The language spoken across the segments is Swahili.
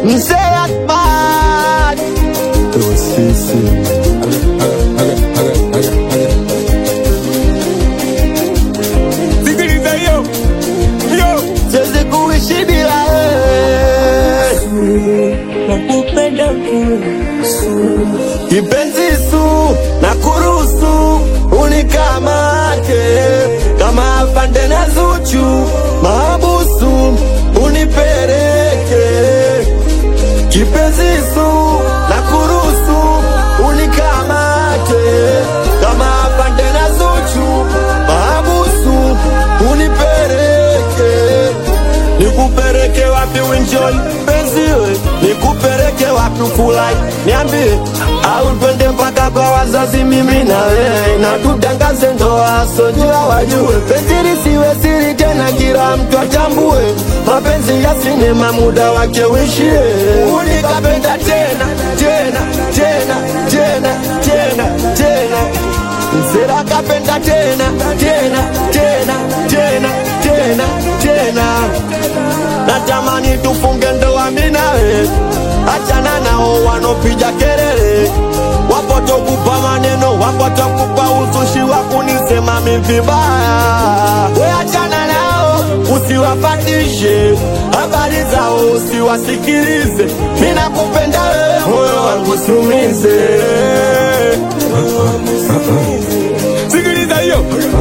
Mzee Akbar Tosisi Sikiliza hiyo yo, siwezi kuishi bila wewe nakupenda kipenzi su na kuruhusu unikamate kama afande na Zuchu mahabusu unipeleke kipenzi su na kuruhusu unikamate kama afande na Zuchu mahabusu unipeleke nikupeleke wapi uenjoy penziwe nikupeleke wapi ufurahi niambie au twende mpaka kwa wazazi mimi na wewe na tutangaze ndoa sojua wajue penzi lisiwe siri tena kila mtu atambue mapenzi ya sinema muda wake uishie unikapenda tena tena tena tena tena tena Msela kapenda tena tena tena tena tena tena natamani tufunge ndoa mimi nawe, achana nao wanopiga kelele, wapotokupa maneno, wapotokupa uzushi wa kunisema mimi vibaya. We achana nao, usiwapatishe habari zao, usiwasikilize. Mimi nakupenda wewe, moyo wangu usiumize. sikiliza hiyo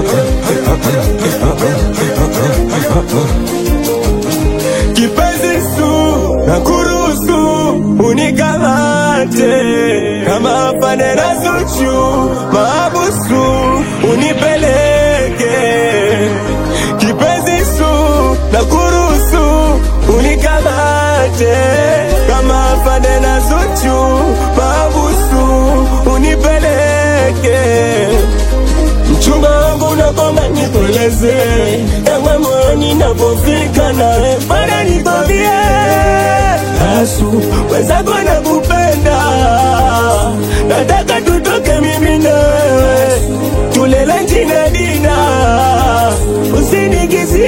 kipenzi su na kuruhusu unikamate kama afande na Zuchu mahabusu unipeleke kipenzi su na kuruhusu unikamate kama afande na Zuchu mahabusu unipeleke mchumba wangu unakoma nikueleze ewe moyoni napofika nawe bana nikwambie asu wenzako nakupenda nataka tutoke mimi na wewe tulele njina dina usinigizie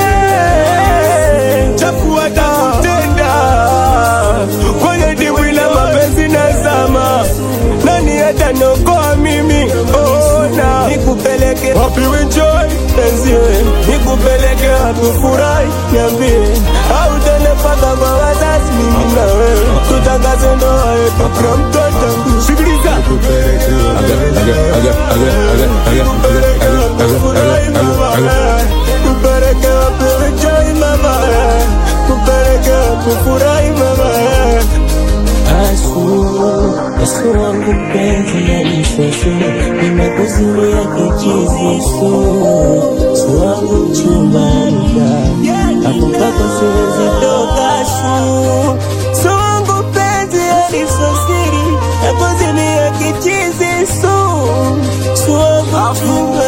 chafua takutenda kwenye dimbwi la mapenzi nazama nani ataniokoa mimi ona nikupeleke wapi enjoy penziwe nikupeleke wapi furahi niambie au tende mpaka kwa wazazi mimi na wewe tutangaze ndoa yetu kwa mtoto sikiliza kupeleke wapi enjoy mama kupeleke wapi furahi mama Asu, Yesu wangu mpenzi yanisosu, nimekuzilia kichizi su, su wangu mchumbanika, hapo mpaka siwezi toka su, su wangu mpenzi yanisosiri, nakuzilia kichizi su, su wangu mchumbanika.